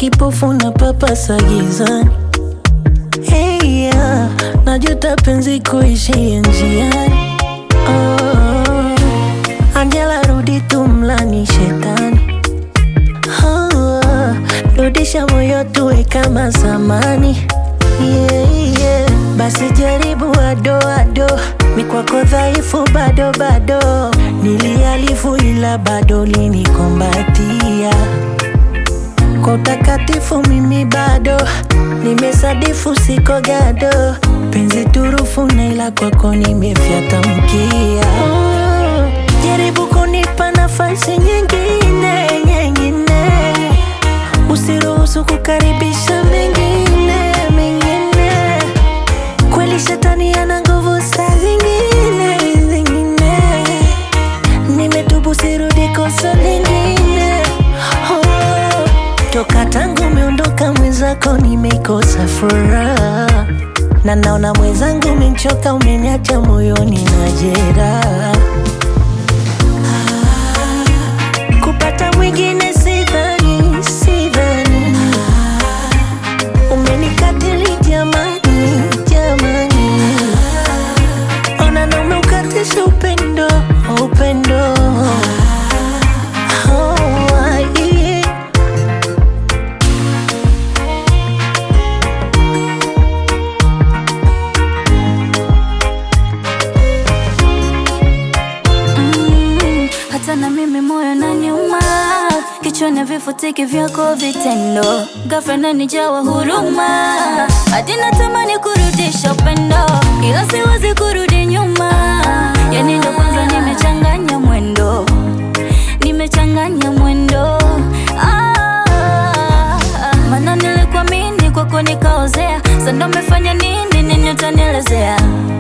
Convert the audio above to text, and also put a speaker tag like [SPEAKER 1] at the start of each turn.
[SPEAKER 1] kipofu na papasa gizani. Hey, yeah. Najuta penzi kuishia njiani. Oh, Angela rudi tu mlani shetani. Oh, rudisha moyo tuwe kama zamani. Yeah, yeah. Basi jaribu ado ado, mi kwako dhaifu bado bado, nilialifu ila bado linikombatia kwa utakatifu mimi bado nimesadifu, siko gado, penzi turufu na ila kwako nimefyata mkia. Oh, jaribu kunipa nafasi nyingine nyingine, usiruhusu kukaribisha mengine mengine. Kweli shetani ana nguvu saa zingine zingine, nimetubu sirudi kosa lingine. Oh, toka tangu umeondoka mwenzako nimekosa furaha, na naona mwenzangu umenchoka, umeniacha moyoni na jeraha. Kupata mwingine sidhani, sidhani umenikatili jamani, jamani, ona na umeukatisha upendo, upendo Oh, yeah.
[SPEAKER 2] Mm, hata na mimi moyo na nyuma kichwani vifutiki vyako vitendo ghafla nanijawa huruma hadi natamani kurudisha upendo ila siwezi kurudi nyuma yani ndo kwanza nimechanganya mwendo nimechanganya mwendo ah, mana nilikuamini kwako nikaozea sando umefanya nini nini utanielezea